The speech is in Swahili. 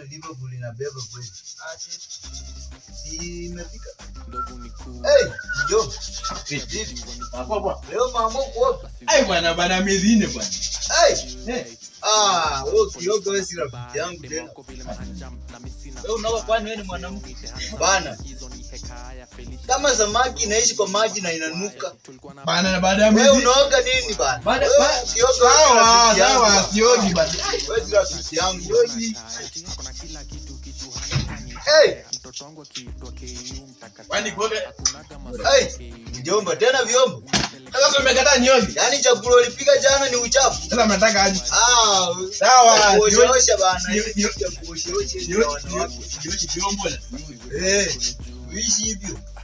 Liverpool inabeba kweli. Si imefika. ndovu Hey, mjomba. Hapo hapo. Leo mama kuoga. Ai bwana bana miezi nne bwana. Hey. Ah, wewe ukioga wewe si rafiki yangu tena. Wewe unaoga kwani wewe ni mwanamke? Bana. Kama samaki inaishi kwa maji na inanuka. Bana na baada ya Wewe miezi unaoga nini bana? Baada- Wewe ba- ukioga wewe si sawa rafiki yangu sawa bana. siogi basi. Wewe si rafiki yangu. Wewe si- Hey, Kwani kuoga hey, mjomba tena vyombo. sasa umekataa nioge. Yaani chakula ulipika jana ni uchafu. Sasa mnataka aje? Ah, Sawa. kuoshaosha bana. Nio- Hii nio- ya kuoshaosha Nioge wanawake. nioge vyombo na. Eh, uishi hivyo.